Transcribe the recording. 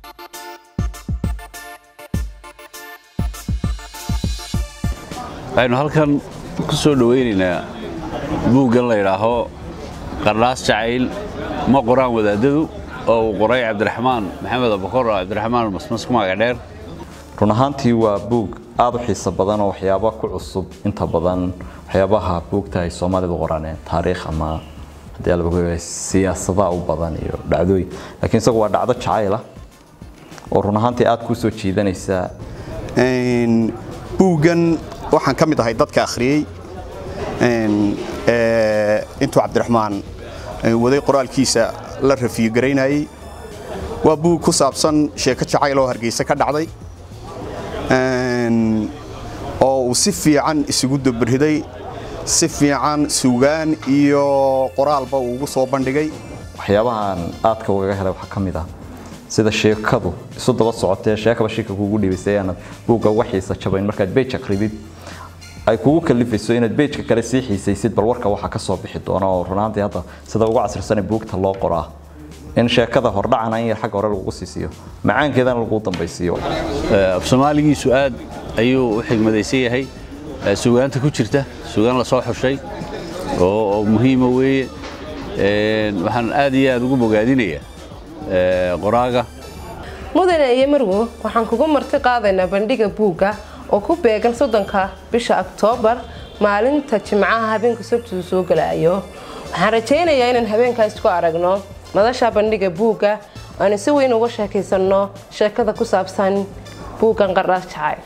waxaynu halkan ku soo dhowaynaynaa buuggan la yidhaaho qardhaas jacayl ma qoraan wadaadadu oo uu qoray cabdiraxmaan maxamed abakor oo cabdiraxmaan masmas ku magac dheer run ahaantii waa buug aada u xiiso badan oo waxyaaba ku cusub inta badan waxyaabaha buugta ay soomaalidu qoraneen taariikh ama haddii alba siyaasadaha u badan iyo dhacdooyin laakiin isagu waa dhacdo jacayla oo run ahaantii aada kuu soo jiidanaysa buuggan waxaan ka mid ahay dadka akhriyey intuu cabdiraxmaan waday qoraalkiisa la rafiyo garaynayey waa buug ku saabsan sheeko jacayl oo hargeysa ka dhacday oo uu si fiican isugu dabarhiday si fiican sugaan iyo qoraalba uu ugu soo bandhigay waxyaabahan aadka ugaga helay waxaa ka mid ah sida sheekadu isu daba socotee sheekaba shika kugu dhibaysay aanad buugga uga xiisa jabayn markaad bej akridid ay kugu kalifayso inaad bejka kale sii xiisaysid bal warka waxaa ka soo bixi doona oo runaantii hadda sida ugu casrisan buugta loo qoraa in sheekada hordhacana in yar xagga hore lagu siisiyo macaankeedana lagu dambaysiiyo af soomaaligiisu aad ayuu u xigmadaysan yahay sugaanta ku jirta sugaan la soo xushay oo muhiima weeye waxaan aad iyo aad ugu bogaadinayaa qoraaga mudane iyo marwo waxaan kugu marti qaadaynaa bandhiga buugga oo ku beegan soddonka bisha oktoobar maalinta jimcaha habeenka sabtidu soo galaayo waxaan rajaynayaa inaan habeenkaas ku aragno madasha bandhiga buugga aanu si weyn uga sheekaysanno sheekada ku saabsan buuggan qardhaas jacay